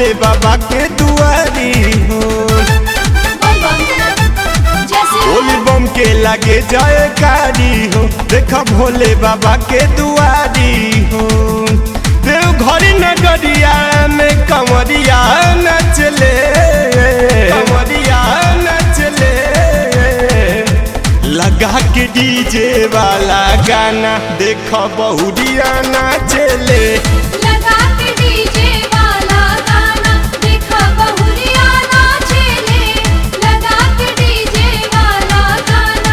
भोले बाबा के दुआरी हो बोली बम के लगे जाए कारी हो देखा भोले बाबा के दुआरी हो देव घरी नगरिया में कंवरिया नचले कंवरिया नचले लगा के डीजे वाला गाना देखा बहुरिया नाचले लगा के डीजे वाला गाना देखा बहुरिया नाचेले लगा के डीजे वाला गाना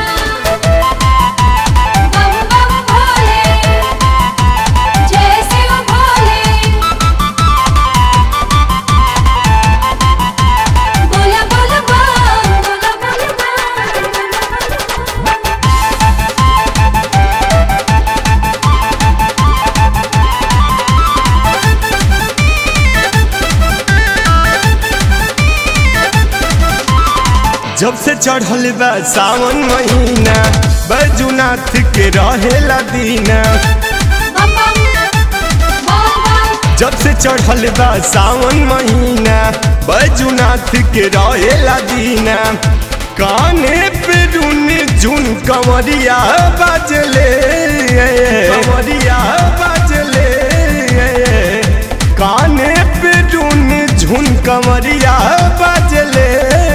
बम बम भोले जय शिव भोले बोला बोला बम बोला बोला बम जब से चढ़ल बा सावन महीना बैजुनाथ के रहेला दीना बम बम बोल बम जब से चढ़ल बा सावन महीना बैजुनाथ के रहेला दीना काने पे रुन झुन कंवरिया बाजले कंवरिया बाजले काने पे रुन झुन कंवरिया बाजले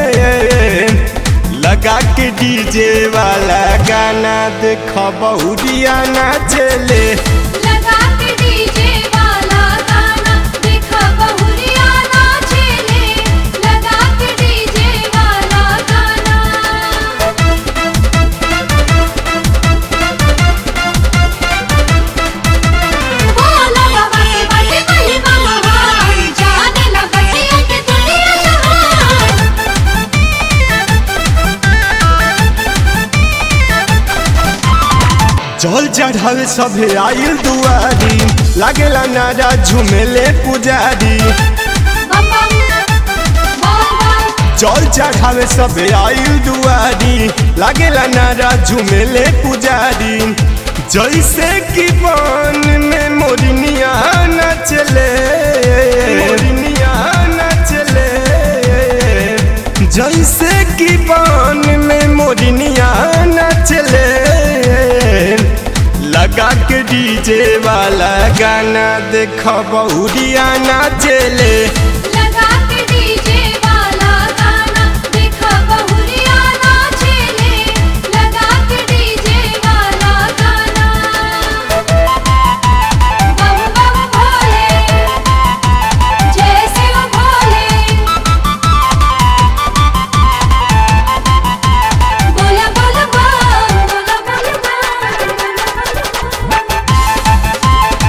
लगा के डीजे वाला गाना देख बहुरिया नाचले लगा के डीजे वाला गाना देखा बहुरिया नाचेले लगा के डीजे वाला गाना बोला बाबा के बाटे महिमा महान जाने लगा के दुनिया जहान जल चढ़ावे सभे आयल दुआरी लागेला नारा झुमेले पुजारी बम बम बोल बम जल चढ़ावे सभे आयल दुआरी लागेला नारा झुमेले पुजारी जैसे कि बन में मोरनिया नचले मोरनिया नचले जैसे कि बन में मोरनिया नचले लगा के डीजे वाला गाना देख बहुरिया नाचले लगा के डीजे वाला गाना देखा बहुरिया नाचेले लगा के डीजे वाला गाना बम बम भोले जय शिव भोले बोला बोला बम बोला बोला बम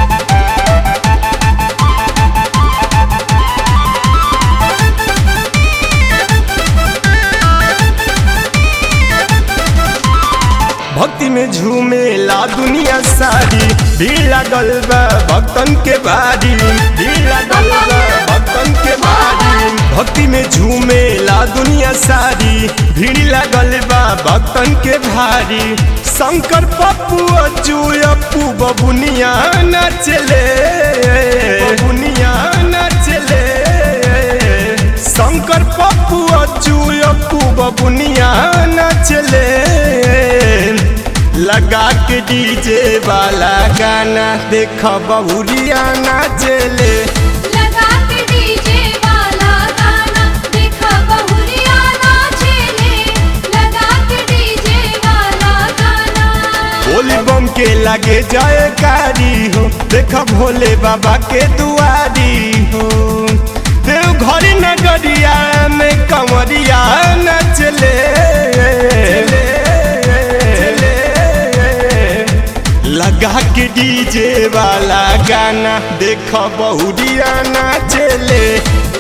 भक्ति में झूमेला दुनिया सारी भीड़ लागल बा भक्तन के बारी भीड़ लागल बा भक्तन के बारी भक्ति में झूमेला दुनिया सारी भीड़ लागल बा भक्तन के भारी शंकर पप्पू अज्जू अप्पू बबुनिया नचले बबुनिया नचले शंकर पप्पू अज्जू अप्पू बबुनिया नचले लगा के डीजे वाला गाना देख बहुरिया नाचले लगा के डीजे वाला गाना देखा बहुरिया नाचेले लगा के डीजे वाला गाना बोली बम के लगे जाए कारी हो देख भोले बाबा के दुआरी हो देव घरी नगरिया में कंवरिया नचले लगा के डीजे वाला गाना देख बहुरिया नाचले